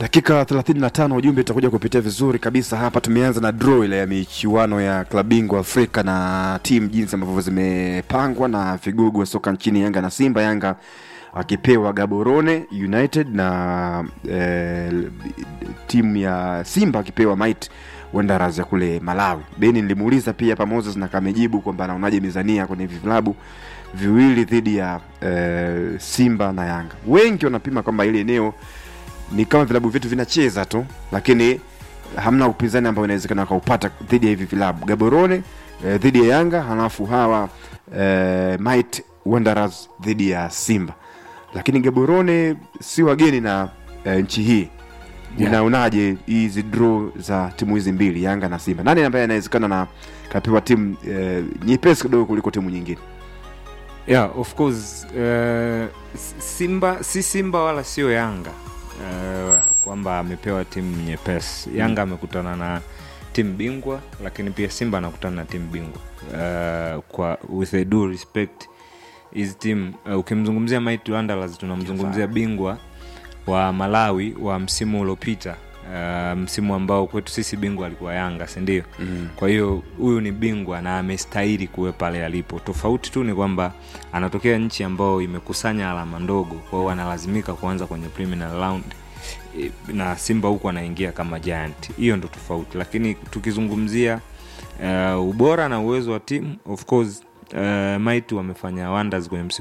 dakika 35 ujumbe utakuja kupitia vizuri kabisa hapa tumeanza na draw ile ya michuano ya klabu bingwa afrika na timu jinsi ambavyo zimepangwa na vigogo wa soka nchini yanga na simba yanga akipewa gaborone united na eh, timu ya simba akipewa might wanderers ya kule malawi beni nilimuuliza pia hapa moses na kamejibu kwamba anaonaje mizania kwenye hivi vilabu viwili dhidi ya eh, simba na yanga wengi wanapima kwamba ile eneo ni kama vilabu vyetu vinacheza tu lakini hamna upinzani ambao inawezekana wakaupata dhidi ya hivi vilabu gaborone eh, dhidi ya yanga halafu hawa eh, might wanderers dhidi ya simba lakini gaborone si wageni na eh, nchi hii Yeah. unaonaje hizi draw za timu hizi mbili yanga na simba nani ambaye anawezekana na kapewa timu eh, nyepesi kidogo kuliko timu nyingine yeah of course uh, simba si simba wala sio yanga uh, kwamba amepewa timu nyepesi yanga amekutana na timu bingwa lakini pia simba anakutana na timu bingwa uh, kwa with a due respect hizi timu uh, ukimzungumzia Mighty Wanderers tunamzungumzia bingwa wa malawi wa msimu uliopita uh, msimu ambao kwetu sisi bingwa alikuwa yanga sindio mm. kwa hiyo huyu ni bingwa na amestahili kuwe pale alipo tofauti tu ni kwamba anatokea nchi ambayo imekusanya alama ndogo kwa hiyo analazimika kuanza kwenye preliminary round E, na simba huku anaingia kama giant hiyo ndo tofauti lakini tukizungumzia uh, ubora na uwezo wa timu of course uh, Mighty wamefanya wonders kwenye msimu